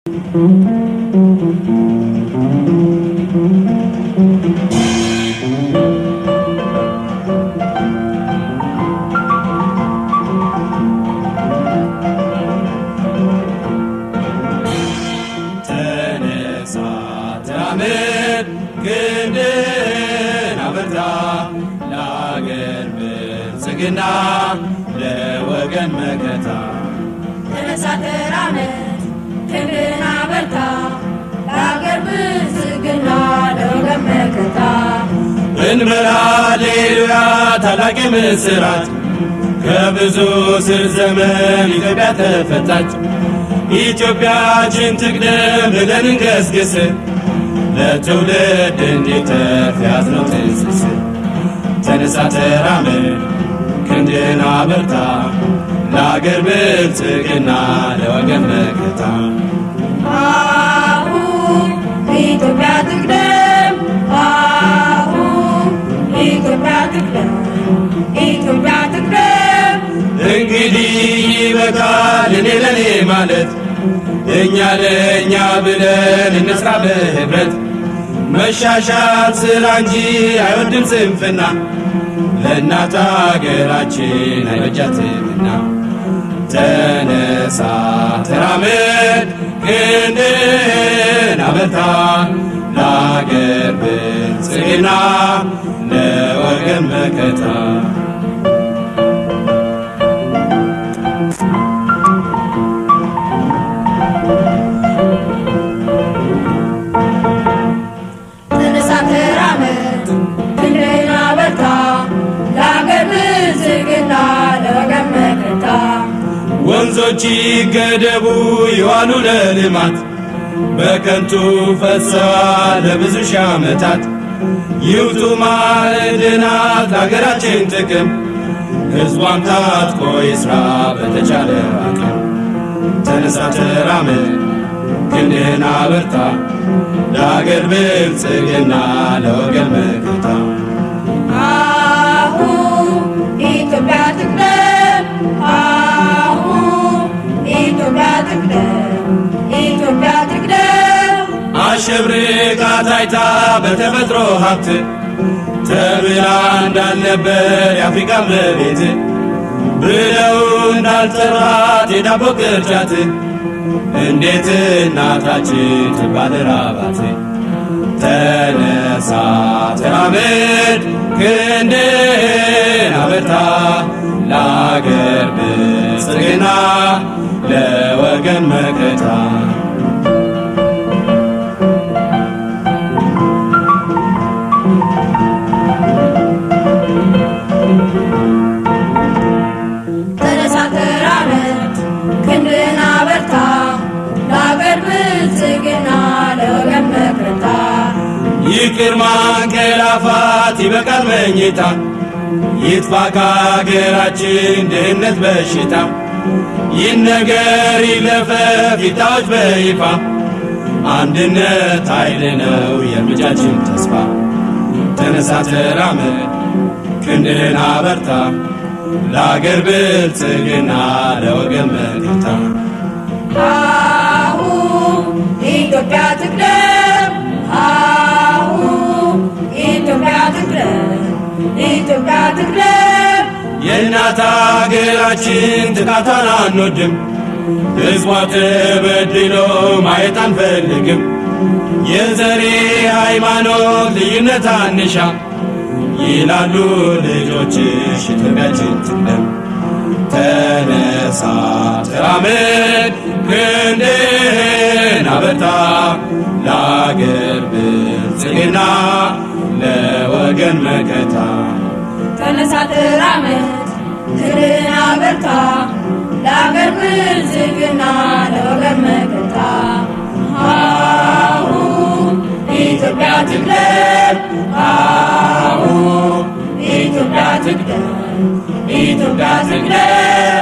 ተነሳ ተራመድ ክንድህን አበርታ ለአገር ብልጽግና ለወገን መከታ ተነሳ ተራመድ ክንድህን አበርታ ለአገር ብልጽግና ለወገን መከታ እንበል ሃሌሉያ ታላቅ ምስራት ከብዙ ስር ዘመን ኢትዮጵያ ተፈታች። ኢትዮጵያችን ትቅደም ብለን እንገስግስ ለትውልድ እንዲተርፍ ያዝነው ትስስር ተነሳ ተራመድ ክንድህን አበርታ ለአገር ብልጽግና ለወገን መከታ አሁን ኢትዮጵያ ትቅደም አሁን ኢትዮጵያ ትቅደም ኢትዮጵያ ትቅደም እንግዲህ ይበቃል እኔ ለኔ ማለት እኛ ለእኛ ብለን እንስራ በህብረት መሻሻል ስራ እንጂ አይወድም ስንፍና ለእናት አገራችን አይበጃትምና ተነሳ ተራመድ ክንድህን አበርታ ለአገር ብልጽግና ለወገን መከታ ተነሳ ተራመድ ክንድህን አበርታ ለአገር ብልጽግና ለወገን መከታ ወንዞች ይገደቡ ይዋሉ ለልማት በከንቱ ፈሰዋል ለብዙ ሺህ ዓመታት ይውጡ ማዕድናት ለአገራችን ጥቅም ሕዝቧም ታጥቆ ይስራ በተቻለ አቅም ተነሳ ተራመድ ክንድህን አበርታ ለአገር ብልጽግና ለወገን መከታ አሁን ኢትዮጵያ ትቅደም አሁን ኢትዮጵያ ትቅደም ኢትዮጵያ ትቅደም አሸብርቃ ታይታ በተፈጥሮ ሀብት ተብላ እንዳልነበር የአፍሪካ መቤት ብለው እንዳልጠራት የዳቦ ቅርጫት እንዴት እናታችን ትባል ራባት ተነሳ ተራመድ ክንድህን አበርታ ለአገር ብልጽግና ለወገን መከታ ተነሳ ተራመድ ክንድህን አበርታ ለአገር ብልጽግና ለወገን መከታ ይቅር ማንቀላፋት ይበቃል መኝታ ይጥፋ ከአገራችን ድህነት በሽታ ይህ ነገር ይለፈፍ ይታወጅ በይፋ አንድነት ኃይል ነው የእርምጃችን ተስፋ ተነሳ ተራመድ ክንድህን አበርታ ለአገር ብልጽግና ለወገን መከታ አሁን ኢትዮጵያ ትቅደም አሁን ኢትዮጵያ ትቅደም ኢትዮጵያ ትቅደም የእናት አገራችን ጥቃቷን አንወድም፣ ሕዝቧ ተበድሎ ማየት አንፈልግም። የዘሬ ሃይማኖት ልዩነት አንሻ ይላሉ ልጆችሽ ኢትዮጵያችን ትቅደም። ተነሳ ተራመድ ክንድህን አበርታ ለአገር ብልጽግና ለወገን መከታ ተነሳ ተራመድ ክንድህን አበርታ ለአገር ብልጽግና ለወገን መከታ አሁን ኢትዮጵያ ትቅደም አሁን ኢትዮጵያ ትቅደም ኢትዮጵያ ትቅደም